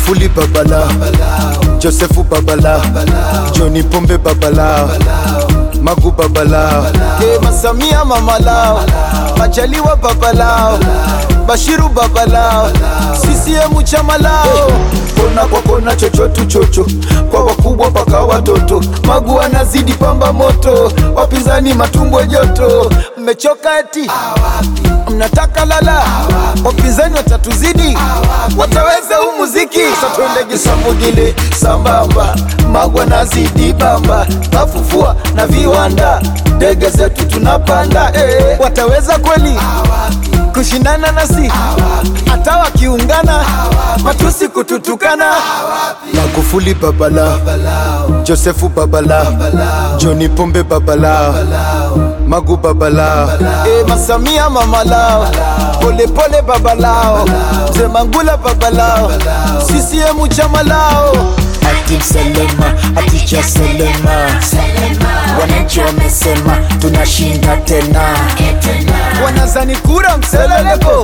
Magufuli babalao, Josefu babalao, Johni Pombe babalao, Magu babalao, Eh, Masamia mamalao, Majaliwa babalao, Bashiru babalao, CCM chama lao. Kona kwa kona, chochotu chocho, kwa wakubwa mpaka watoto. Magu anazidi pamba moto, wapinzani matumbo joto. Mmechoka eti mnataka lala, wapinzani watatuzidi, wataweza huu muziki. Sasa twende Gisamugile sambamba, Magwa nazidi bamba, mafufua na viwanda, ndege zetu tunapanda. Eh, wataweza kweli kushindana nasi? Hata wakiungana matusi kututukana. Magufuli babalao, Josefu babalao, Johni Pombe babalao, Magu babalao, eh, Masamia mamalao, Polepole babalao, Mzee Mangula babalao, CCM chama lao. Ati Selema, aticha Selema, wananchi wamesema tunashinda tena. wanazani kura mseleleko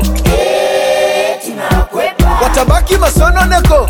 watabaki masononeko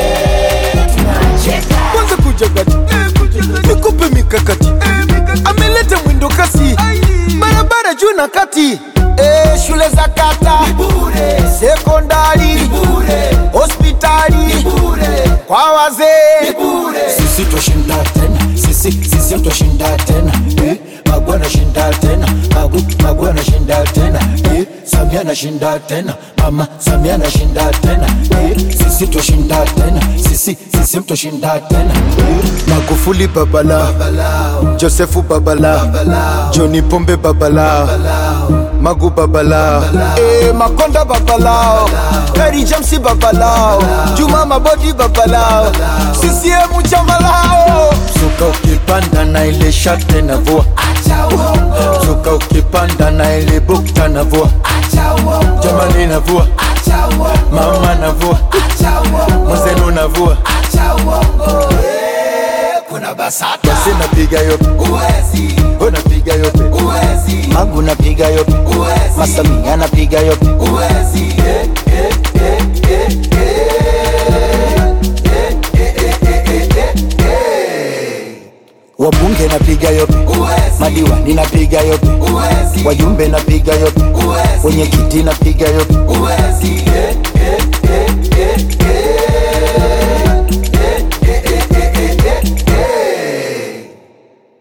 kwanza kuja kati nikupe mikakati ameleta mwindo kasi barabara juu na kati Eh, shule za kata sekondari hospitali kwa wazee Sisi twashinda tena, sisi sisi twashinda tena. Eh, Magu anashinda tena, Magu Magu anashinda tena. Eh, Samia anashinda tena, Mama Samia anashinda tena. Eh, Sisi twashinda tena, sisi sisi twashinda tena. Eh, Magufuli babalao, Josefu babalao, Johni Pombe babalao, Magu babalao, eh, Makonda babalao, Kari James babalao, Juma Mabodi babalao, CCM chama lao. Suka ukipanda na ile shate na vua Suka ukipanda na ile bukta na vua Jamani na vua Mama na vua Mzenu na vua Basi napiga yope Ho napiga yope Magu napiga yope Masamia napiga yope Wabunge napiga yope Madiwani napiga yope Wajumbe napiga yope Wenye kiti napiga yope